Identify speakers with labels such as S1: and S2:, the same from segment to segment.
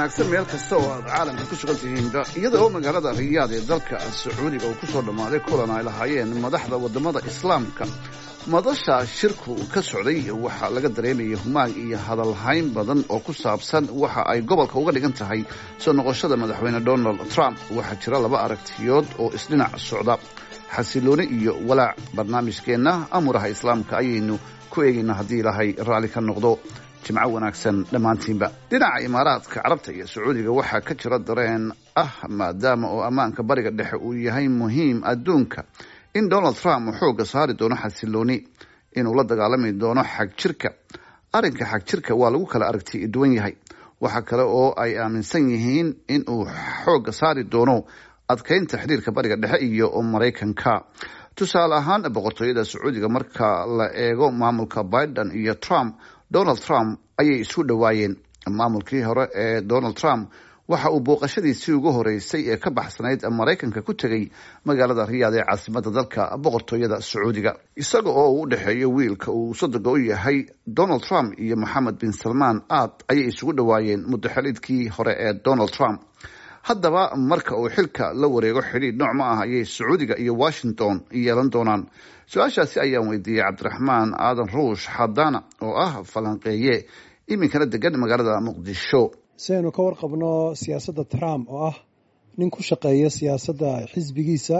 S1: wanaagsan meel kasta oo aad caalamka ku sugan tihiinba iyada oo magaalada riyaad ee dalka sacuudiga uu ku soo dhammaaday kulan ay lahaayeen madaxda waddamada islaamka madasha shirku ka socday waxaa laga dareemayay humaag iyo hadalhayn badan oo ku saabsan waxa ay gobolka uga dhigan tahay soo noqoshada madaxweyne donald trump waxaa jira laba aragtiyood oo isdhinac socda xasilooni iyo walaac barnaamijkeenna amuraha islaamka ayaynu ku eegaynaa haddii ilaahay raalli ka noqdo jimco wanaagsan dhammaantiinba dhinaca imaaraadka carabta iyo sacuudiga waxaa ka jira dareen ah maadaama oo ammaanka bariga dhexe uu yahay muhiim adduunka in donald trump uu xoogga saari doono xasilooni inuu la dagaalami doono xag jirka arrinka xag jirka waa lagu kala aragti duwan yahay waxaa kale oo ay aaminsan yihiin in uu xoogga saari doono adkeynta xiriirka bariga dhexe iyo maraykanka tusaale ahaan boqortooyada sacuudiga marka la eego maamulka biden iyo trump donald trump ayay isu dhowaayeen maamulkii hore ee donald trump waxa uu booqashadiisii ugu horeysay ee ka baxsanayd maraykanka ku tegay magaalada riyaad ee caasimada dalka boqortooyada sacuudiga isaga oo uu u dhexeeyo wiilka uu sodoga u yahay donald trump iyo moxamed bin salmaan aad ayay isugu dhowaayeen muddaxelidkii hore ee donald trump haddaba marka uu xilka la wareego xidhiidh nooc ma ah ayay sacuudiga iyo washington yeelan doonaan su-aashaasi ayaan weydiiyey cabdiraxmaan aadan ruush xadaana oo ah falanqeeye iminkana degan magaalada muqdisho
S2: si aynu ka warqabno siyaasadda trump oo ah nin ku shaqeeya siyaasadda xisbigiisa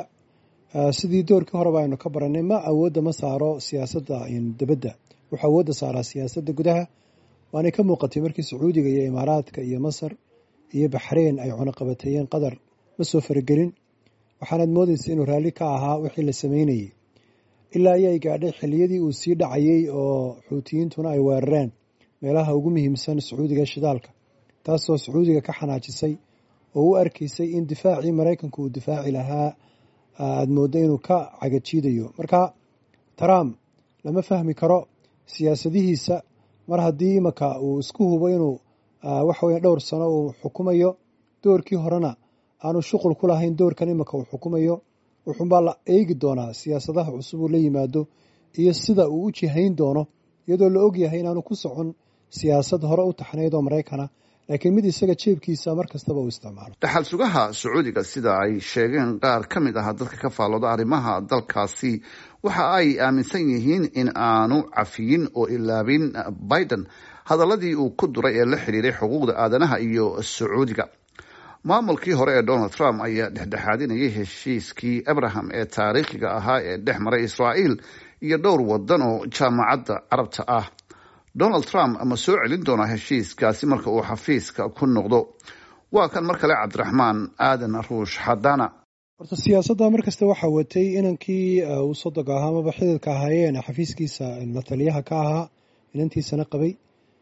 S2: sidii doorkii horeba aynu ka baranay ma awoodda ma saaro siyaasadda dibadda wuxuu awoodda saaraa siyaasadda gudaha waanay ka muuqatay markii sacuudiga iyo imaaraadka iyo masar iyo baxreyn ay cunaqabateeyeen qatar ma soo faragelin waxaanaad moodaysa inuu raalli ka ahaa wixii la sameynayey ilaa ayay gaadhay xilliyadii uu sii dhacayey oo xuutiyiintuna ay weerareen meelaha ugu muhiimsan sacuudiga shidaalka taasoo sacuudiga ka xanaajisay oo u arkaysay in difaacii maraykanku uu difaaci lahaa aad mooddo inuu ka cagajiidayo marka trump lama fahmi karo siyaasadihiisa mar haddii imaka uu isku hubo inuu waxa weya dhowr sano uu xukumayo doorkii horena aanu shuqul ku lahayn doorkan imika uu xukumayo wuxuunbaa la eegi doonaa siyaasadaha cusub uu la yimaado iyo sida uu u jihayn doono iyadoo la ogyahay inaanu ku socon siyaasad hore u taxnayd oo maraykana laakiin mid isaga jeebkiisa mar kastaba uu isticmaalo
S1: dhaxal sugaha sacuudiga sida ay sheegeen qaar ka mid ah dadka ka faallooda arrimaha dalkaasi waxa ay aaminsan yihiin in aanu cafiyin oo ilaabin biden hadaladii uu ku duray ee la xidhiiray xuquuqda aadanaha iyo sacuudiga maamulkii hore ee donald trump ayaa dhexdhexaadinayay heshiiskii abraham ee taariikhiga ahaa ee dhex maray israa'iil iyo dhowr wadan oo jaamacadda carabta ah donald trump ma soo celin doonaa heshiiskaasi marka uu xafiiska ku noqdo waa kan mar kale cabdiraxmaan aadan ruush xadaana
S2: horta siyaasadda mar kasta waxaa watay inankii uu sodoga ahaa amaba xididka ahaayeen xafiiskiisa lataliyaha ka ahaa inantiisana qabay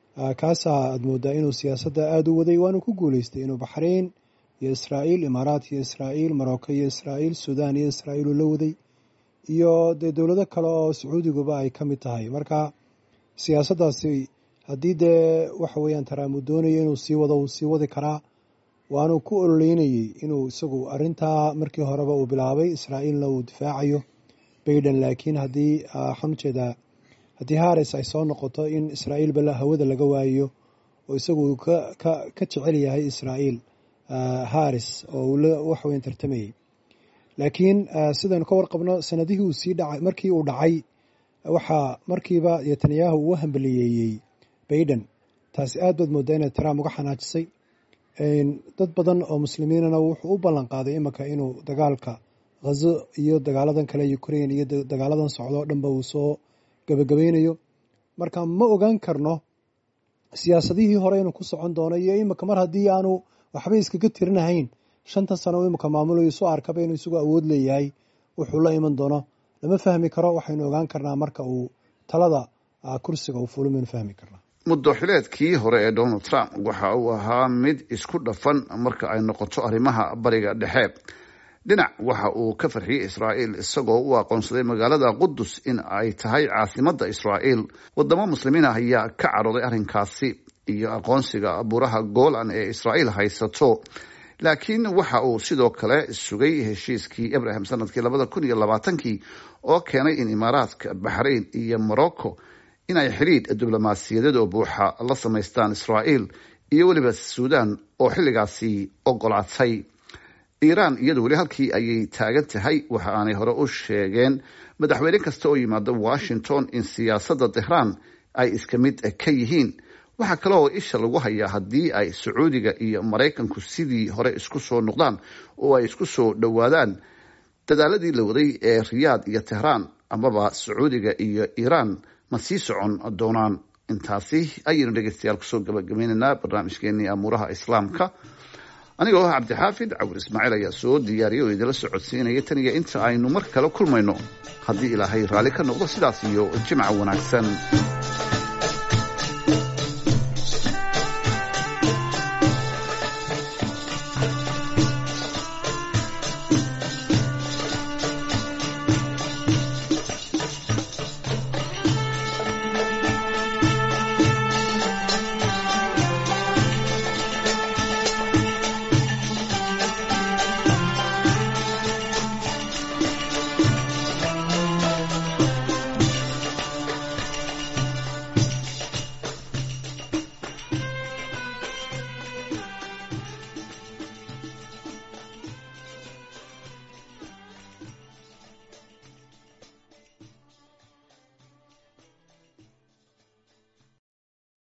S2: kaasaa aad moodaa inuu siyaasadda aada u waday waanu ku guuleystay inuu baxrayn iyo israa'iil imaaraat iyo israa'iil marocco iyo israa'iil sudan iyo israa'iil uu la waday iyo dee dowlado kale oo sacuudiguba ay ka mid tahay marka siyaasaddaasi haddii dee waxa weeyaan trump uu doonayo inuu sii wado uu sii wadi karaa waanu ku ololeynayey inuu isagu arrintaa markii horeba uu bilaabay israa'iilna uu difaacayo baiden laakiin haddii waxaan ujeedaa haddii haris ay soo noqoto in israa'iilba hawada laga waayo oo isagu uu ka jecel yahay israa'iil haris oo uu wax weyn tartamayey laakiin sidaynu ka warqabno sanadihii uu sii dhacay markii uu dhacay waxaa markiiba netanyahu uu hambaliyeeyey baiden taasi aad baad moodaa inay trump uga xanaajisay dad badan oo muslimiinana wuxuu u ballan qaaday imika inuu dagaalka ghazo iyo dagaaladan kale ukraine iyo dagaaladan socdo o dhanba uu soo gabagabaynayo marka ma ogaan karno siyaasadihii hore inuu ku socon doono iyo imika mar haddii aanu waxba iskaga tirinahayn shantan sano imika maamulayo isu arkaba inuu isagu awood leeyahay wuxuu la iman doono lama fahmi karo waxaynu ogaan karnaa marka uu talada kursiga uu fulo maynu fahmi karnaa
S1: muddoxileedkii hore ee donald trump waxa uu ahaa mid isku dhafan marka ay noqoto arrimaha bariga dhexe dhinac waxa uu ka farxiyey israa'iil isagoo u aqoonsaday magaalada qudus in ay tahay caasimadda israa'iil wadamo muslimiin ah ayaa ka cadhooday arrinkaasi iyo aqoonsiga buuraha golan ee israa'iil haysato laakiin waxa uu sidoo kale sugay heshiiskii abraham sanadkii labada kun iyo labaatankii oo keenay in imaaraadka baxrayn iyo morocco in ay xidhiidh diblomaasiyadeed oo buuxa la samaystaan israa'iil iyo weliba suudaan oo xilligaasi ogolaatay iiraan iyadu weli halkii ayay taagan tahay waxa aanay hore u sheegeen madaxweyne kasta oo yimaada washington in siyaasadda tehraan ay iska mid ka yihiin waxaa kale oo isha lagu hayaa haddii ay sacuudiga iyo maraykanku sidii hore isku soo noqdaan oo ay isku soo dhowaadaan dadaaladii la waday ee riyaad iyo tehraan amaba sacuudiga iyo iiraan ma sii socon doonaan intaasi ayaynu dhegeystayaal kusoo gabagabaynaynaa barnaamijkeenii amuuraha islaamka anigoo ah cabdixaafid cawir ismaaciil ayaa soo diyaariyay oo idinla socodsiinaya tan iyo inta aynu mar kale kulmayno haddii ilaahay raalli ka noqdo sidaas iyo jimca wanaagsan